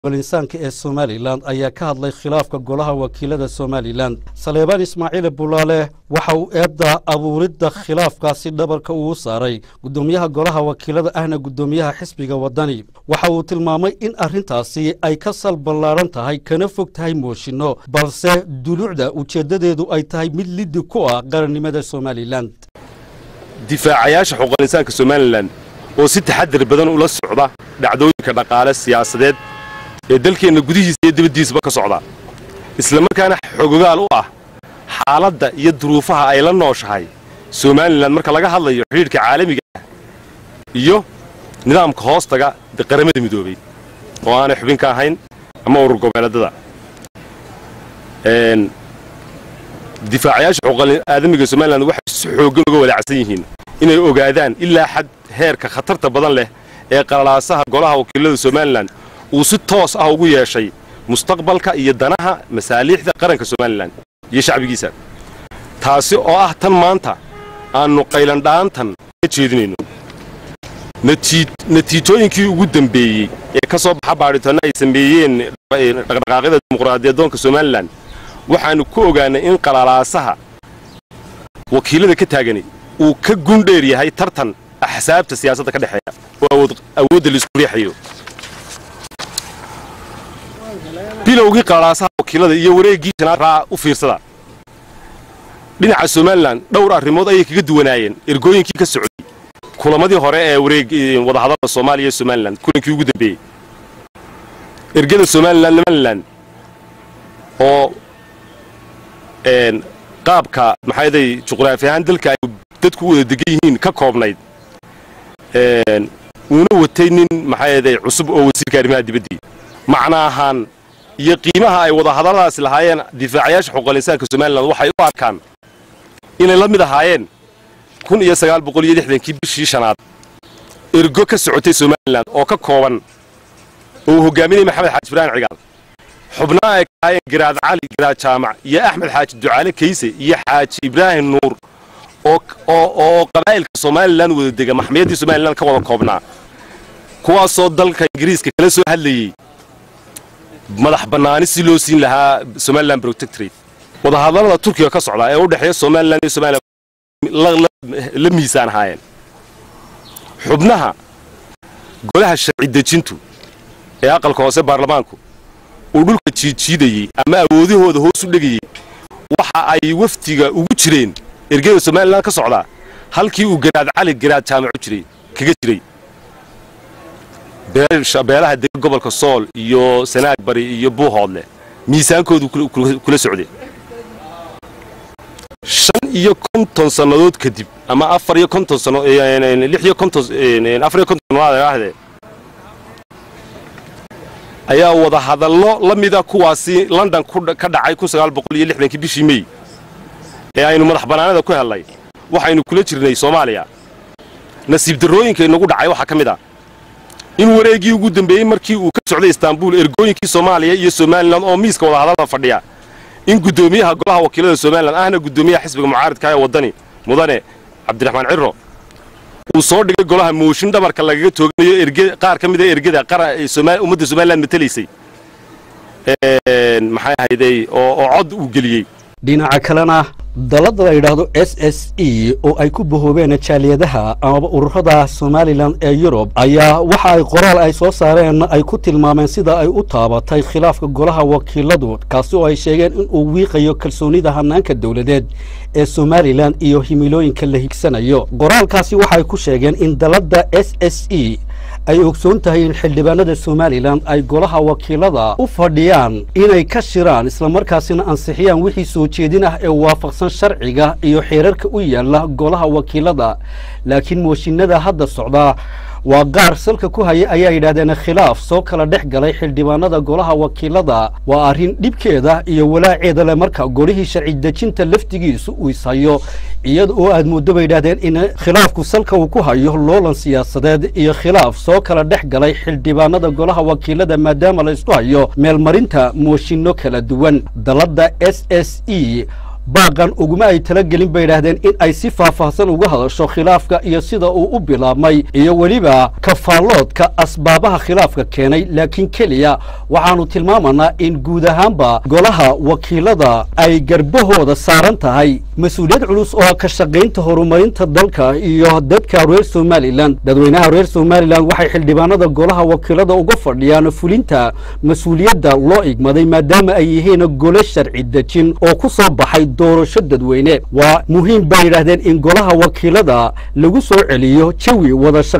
insaanka ee somalilan ayaa ka hadlay khilaafka golaha wakiilada somalilan saleebaan ismaaciil bulaale waxa uu eedda abuuridda khilaafkaasi dhabarka ugu saaray guddoomiyaha golaha wakiilada ahna guddoomiyaha xisbiga waddani waxa uu tilmaamay in arrintaasi ay ka sal ballaaran tahay kana fog tahay mooshinno balse dulucda ujeeddadeedu ay tahay mid liddi ku ah qarannimada somalilan difaacayaasha xuquuqal insaanka somalilan oo si taxadir badan ula socda dhacdooyinka dhaqaale siyaasadeed ee dalkeenna gudihiisa iyo dibaddiisaba ka socda islamarkaana xogogaal u ah xaaladda iyo duruufaha ay la nooshahay somalilan marka laga hadlayo xidhiidhka caalamiga ah iyo nidaamka hoostaga qaramada midoobay oo aanay xubin ka ahayn ama urur goboleedada difaacayaasha xuquuqal aadamiga somalilan waxay si xooggan uga walaacsan yihiin inay ogaadaan ilaa xad heerka khatarta badan leh ee qalalaasaha golaha wakiilada somalilan uu si toos ah ugu yeeshay mustaqbalka iyo danaha masaaliixda qaranka somalilan iyo shacbigiisa taasi oo ah tan maanta aannu qaylandha'antan ka jeedinayno natiijooyinkii ugu dembeeyey ee ka soo baxa baadhitoonna ay sameeyeen dhaqdhaqaaqyada dimuqraadiyadoonka somalilan waxaannu ku ogaannay in qalalaasaha wakiilada ka taagani uu ka gundheer yahay tartan axsaabta siyaasadda ka dhexeeya oo awoodda laisku riixayo bilowgii qalalaasaha wakiilada iyo wareeggii raa u fiirsada dhinaca somalilan dhowr arrimood ayay kaga duwanaayeen ergooyinkii ka socday kulamadii hore ee wareeg wadahadalda soomaaliya iyo somalilan kulankii ugu dambeeyey ergada somalilan somalilan oo qaabka maxaaday juqraafi ahaan dalka ay dadku u wada degan yihiin ka koobnayd uuna watay nin maxaaday cusub oo wasiirka arrimaha dibaddii macna ahaan iyo qiimaha ay wadahadalladaasi lahaayeen difaacayaasha xuquuqal insaanka somalilan waxay u arkaan inay la mid ahaayeen kun iyo sagaal boqol iyo lixdankii bishii shanaad ergo ka socotay somalilan oo ka kooban oo uu hogaaminayay maxamed xaaji ibraahim cigaal xubnaha ay ka ahaayeen garaad cali garaad jaamac iyo axmed xaaji ducaale kayse iyo xaaji ibraahim nuur oo qabaa'ilka somalilan wada dega maxmiyadii somalilan ka wada koobnaa kuwaasoo dalka ingiriiska kala soo hadlayey madax bannaani si loo siin lahaa somalilan protectorate wadahadallada turkiga ka socdaa ee u dhexeeya somalilan iyo somalilan la miisaan ahaayeen xubnaha golaha sharci dejintu ee aqalka hoose baarlamaanku uu dhulka jiidjiidayey ama awoodahooda hoos u dhegayey waxa ay wafdiga ugu jireen ergada somalilan ka socdaa halkii uu garaad cali garaad jaamacu jiray kaga jiray beelaha dega gobolka sool iyo sanaag bari iyo buuhoodleh miisaankoodu kula socdeen shan iyo konton sannadood kadib ama afar iyo konton sano lix iyo konton afar iyo konton sannadood ahdee ayaa wada hadallo la mida kuwaasi london ka dhacay kun sagaal boqol iyo lixdankii bishii mey ee aynu madax bannaanada ku hellay waxaynu kula jirnay soomaaliya nasiib darrooyinka inagu dhacay waxaa ka mid ah in wareeggii ugu dambeeyey markii uu ka socday istaanbul ergooyinkii soomaaliya iyo somalilan oo miiska wadahadallada fadhiya in guddoomiyaha golaha wakiilada somalilan ahna guddoomiyaha xisbiga mucaaridka ee waddani mudane cabdiraxmaan ciro uu soo dhigay golaha mooshin dhabarka lagaga tooganayo qaar ka mida ergada ummadda somalilan matelaysay maxay ahayday oo cod uu geliyey dhinaca kalena dalada la yidhaahdo s s e oo ay ku bahoobeen jaaliyadaha amaba ururada somalilan ee yurub ayaa waxa ay qoraal ay soo saareen ay ku tilmaameen sida ay u taabatay khilaafka golaha wakiiladu kaasi oo ay sheegeen in uu wiiqayo kalsoonida hanaanka dowladeed ee somalilan iyo himilooyinka la higsanayo qoraalkaasi waxay ku sheegeen in dalada s s e ay ogsoon tahay in xildhibaanada somalilan ay golaha wakiilada u fadhiyaan inay ka shiraan islamarkaasina ansixiyaan wixii soo jeedin ah ee waafaqsan sharciga iyo xeerarka u yaala golaha wakiilada laakiin mooshinada hadda socdaa waa qaar salka ku haya ayaa yidhahdeen khilaaf soo kala dhex galay xildhibaanada golaha wakiilada waa arrin dhibkeeda iyo walaaceeda leh marka golihii sharci dejinta laftigiisu uu ishayo iyada oo aad mooddo bay yidhahdeen in khilaafku salka uu ku hayo loolan siyaasadeed iyo khilaaf soo kala dhex galay xildhibaanada golaha wakiilada maadaama la isku hayo meelmarinta mooshinno kala duwan dalladda s s e baaqan uguma ay talagelin bay yidhaahdeen in ay si faahfaahsan uga hadasho khilaafka iyo sida uu u bilaabmay iyo weliba kafaalloodka asbaabaha khilaafka keenay laakiin keliya waxaannu tilmaamanaa in guud ahaanba golaha wakiilada ay garbahooda saaran tahay mas-uuliyad culus oo ka shaqaynta horumarinta dalka iyo dadka reer somalilan dadweynaha reer somalilan waxay xildhibaanada golaha wakiilada uga fadhiyaan fulinta mas-uuliyadda loo igmaday maadaama ay yihiin gole sharci dejin oo ku soo baxay doorasho dadweyne waa muhiim bay yidhaahdeen in golaha wakiilada lagu soo celiyo jawi wada